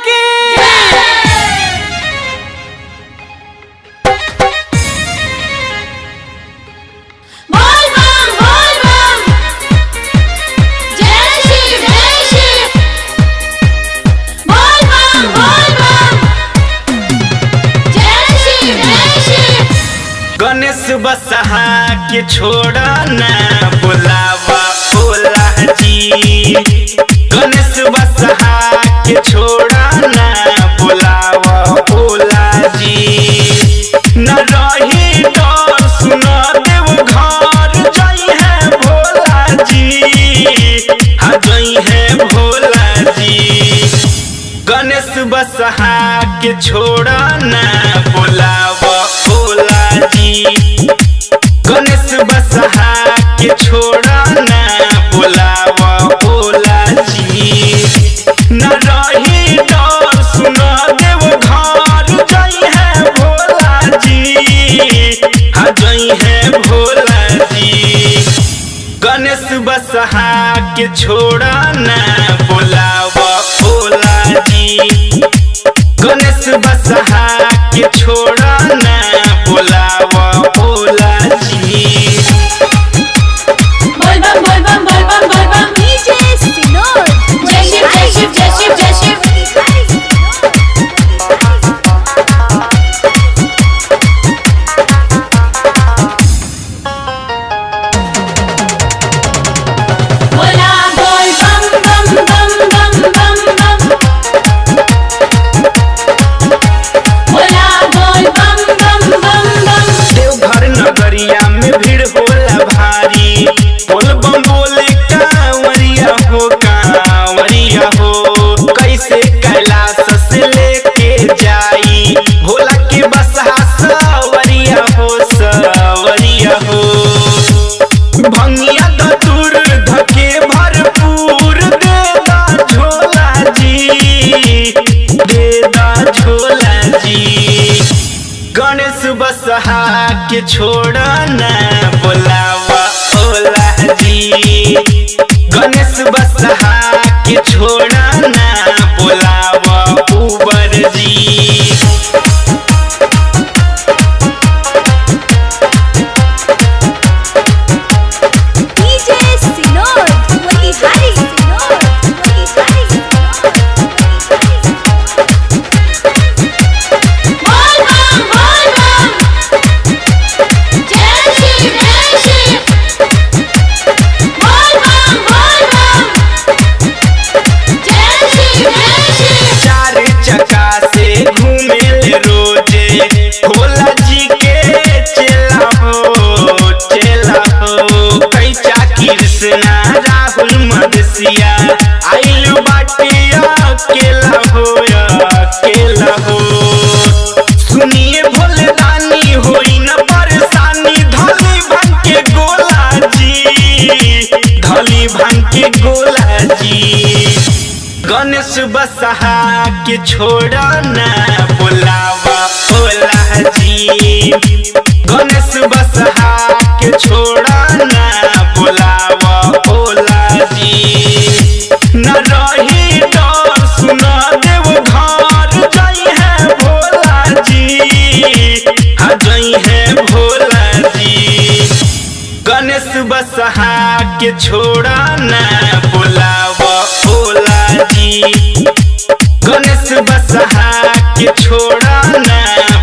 की बोल बम बोल बम जय शिव जय शिव बोल बम बोल बम जय शिव जय शिव गणेश बसहा के छोड़ा ना बुलावा भोला जी गणेश बसहा के छोड़ा ना बुलावा भोला जी न रही डर सुना देव घर जाई है भोला जी हाँ जाई है भोला जी गणेश बसहा के छोड़ा ना बुलावा भोला जी गणेश बसहा के छोड़ा ना बुलावा भोला जी न रही डर सुना देव घर जाई है भोला जी हाँ जाई है भोला जी गणेश बसहा के छोड़ा ना बुलावा भोला जी गणेश बसहा के छोड़ा ना बुलावा भोला जी बोल बम बोल बम बोल बम बोल बम डीजे सिनोर जय शिव जय शिव जय शिव जय शिव बोला बोल बम बम बम बम बम बम बोला बोल बम बम बम बम देवघर नगरिया में भीड़ होला भारी बोल बम बोले कांवरिया हो कांवरिया हो कैसे कैलाश से लेके जाई भोला के बसहा सवरिया हो सवरिया हो भंगिया दतुर धके भरपूर देदा झोला जी देदा झोला जी गणेश बसहा के छोड़ा ना बोलावा ओला जी गणेश बसहा के छोड़ा ना बोलावा उबर जी डीजे सिनोर वही हरी सिनोर वही हरी बोल बम बोल बम जय शिव जय शिव बोल बम बोल बम जय शिव जय शिव चार चक्का से घूमे ले रोजे भोला जी के चेला हो चेला हो कैचा कृष्णा राहुल मदसिया आइल बाटे अकेला हो अकेला हो सुनिए भोले दानी होई न परेशानी धली भांग के गोला जी धली भांग के गोला जी गणेश बसहा के छोड़ा ना बुलावा भोला जी गणेश बसहा के छोड़ा ना बुलावा भोला जी न रही डर सुना देव घर जाई है भोला जी हाँ जाई है भोला जी गणेश बसहा के छोड़ा ना बुलावा भोला जी गणेश बसहा के छोड़ा ना